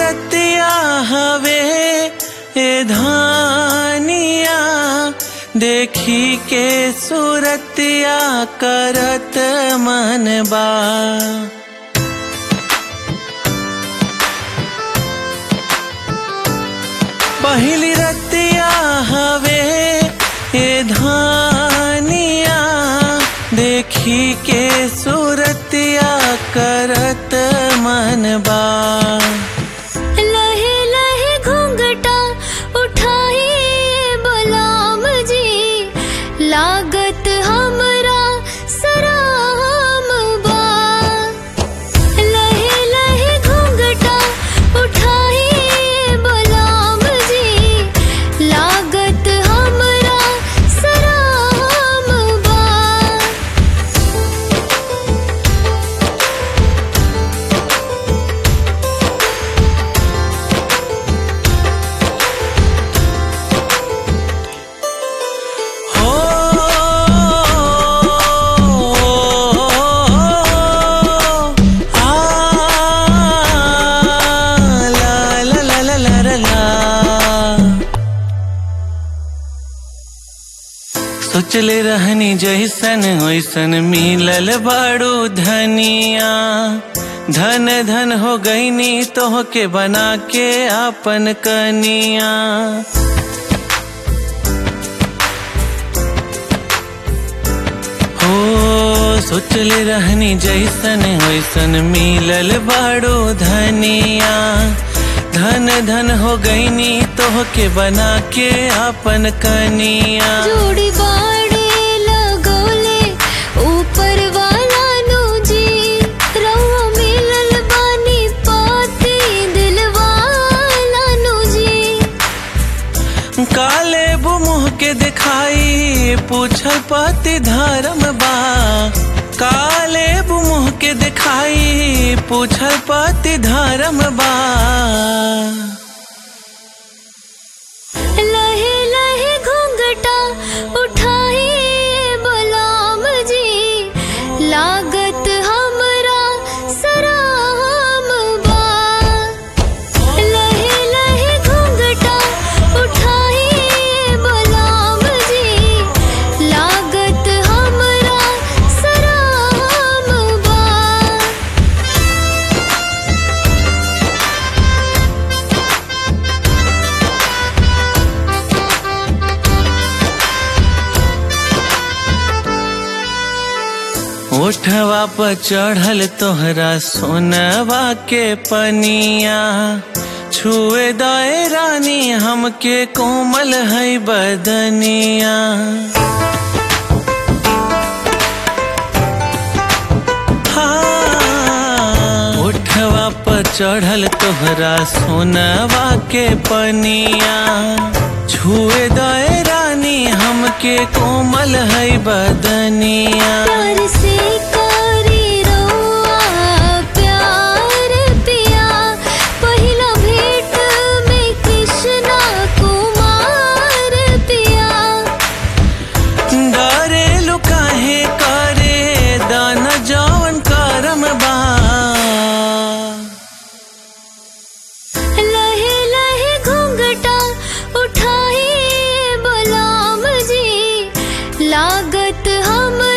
रतिया हवे ए धानिया देखी के सूरतिया करत मन बा पहिली रतिया हवे ए धानिया देखी के सूरतिया करत मन बा लहे लहे घूंघटा उठाई बलाम जी लागत हमरा सराम बा लहे लहे घूंघटा उठाई बलाम जी लागत हमरा सराम बा हो आ ला ला ला ला ला ला ला सोचले रहनी जैसन वैसन मिलल बाड़ू धनिया धन धन हो गईनी तोह के बना के आपन कनिया हो सोचले रहनी जैसन वैसन मिलल बाड़ो धनिया धन धन हो गईनी तोह के बना के आपन कनिया जोड़ी बाड़े लगोले ऊपर वाला नु जी रहुआ मिलल बानी पाती दिलवाला नु जी काले मुँह के दिखाई पूछल पति धर्म बा काले मुँह के दिखाई पूछल पति धर्म बा लहे लहे घूंघटा उठाई बलाम जी लागत हमरा सराम बा लहे लहे घूंघटा उठाई बलाम जी लागत हमरा सराम बा ओठवा पर चढ़ल तोहरा सोनवा के पनिया छुए दए रानी हमके कोमल है बदनिया हाँ, ओठवा पर चढ़ल तोहरा सोनवा के पनिया छुए दए रानी हमके कोमल है बदनिया प्यार से करी रउआ प्यार पिया पहिला भेंट में कृष्णा कुमार पिया डरे लुकाहे करे दान जवन करम बा लहे लहे घूंघटा उठाई बलाम जी लागत हम